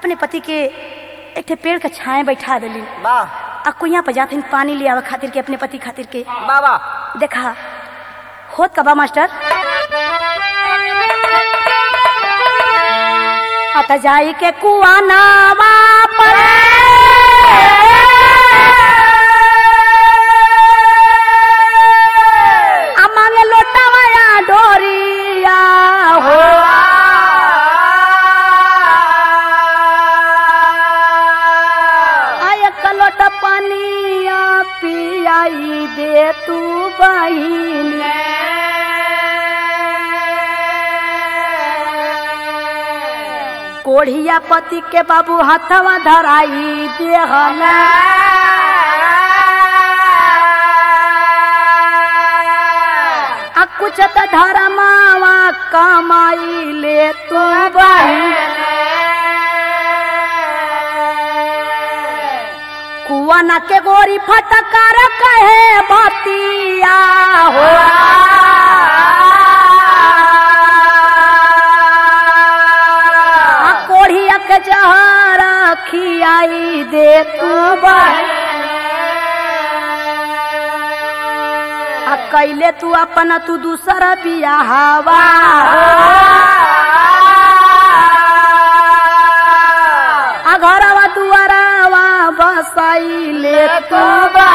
अपने पति के एक ठे पेड़ के छाए बैठा दिली वाह आ कुइया पे जाथिन पानी ले आवे खातिर के अपने पति खातिर के वाह वाह देखा होत का बा मास्टर अत जाई के कुआ नावा पर आ मांगे लोटावा या डोरिया हो आय कलोट पानिया पियाई दे तू बहिनी कोढ़िया पति के बाबू हाथवा धराई देहला आ कुछ त धरमावा कमाई ले तू कुआना के गोरी फटकार कहे बतिया हो आ कोढ़िया के जहरा खियाई दे तू आ कैले तू अपना तू दूसरा बियाहवा आ घरवा दुआरावा बसाई ले तू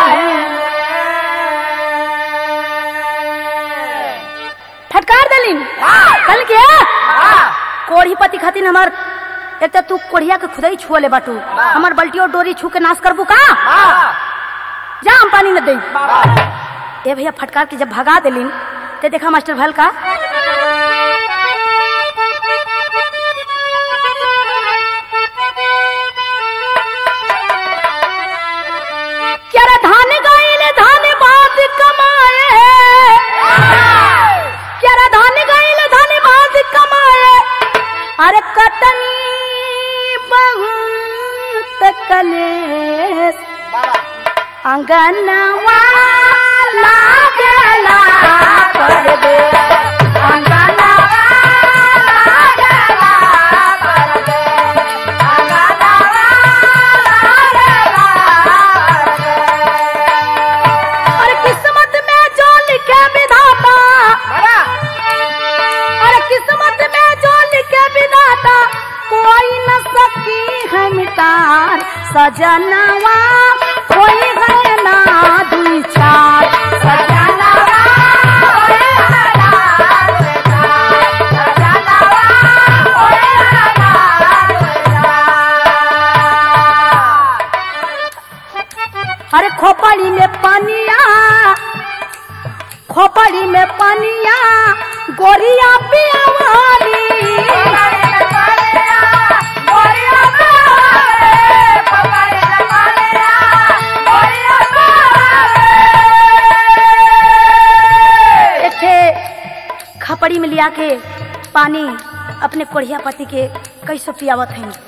फटकार दलिन कल के कोढ़ी पति खातिर हमार एक तो तू कोढ़िया के खुदाई छुआ ले बाटू हमार बल्टी और डोरी छू के नाश करबू का जा हम पानी न दे ए भैया फटकार के जब भगा दिलिन ते देखा मास्टर भल का क्या रे धान गईल धान बात कमाए क्या रे धान गईल धान बात कमाए अरे कटनी बहुत कलेस अंगनवा लागला कर दे अंगनवा लागला कर दे अंगनवा लागला कर दे अरे किस्मत में जो लिखे विधाता अरे किस्मत में जो लिखे विधाता कोई न सकी है मिटार सजनवा कोई है ना दुई चार सजनवा कोई है ना दुई चार, सजनवा कोई है ना दुई चार। अरे खोपड़ी में पानिया खोपड़ी में पानिया गोरिया पियावाली एक ठे खपड़ी में लिया के पानी अपने कोढ़िया पति के कैसे पियावत हैं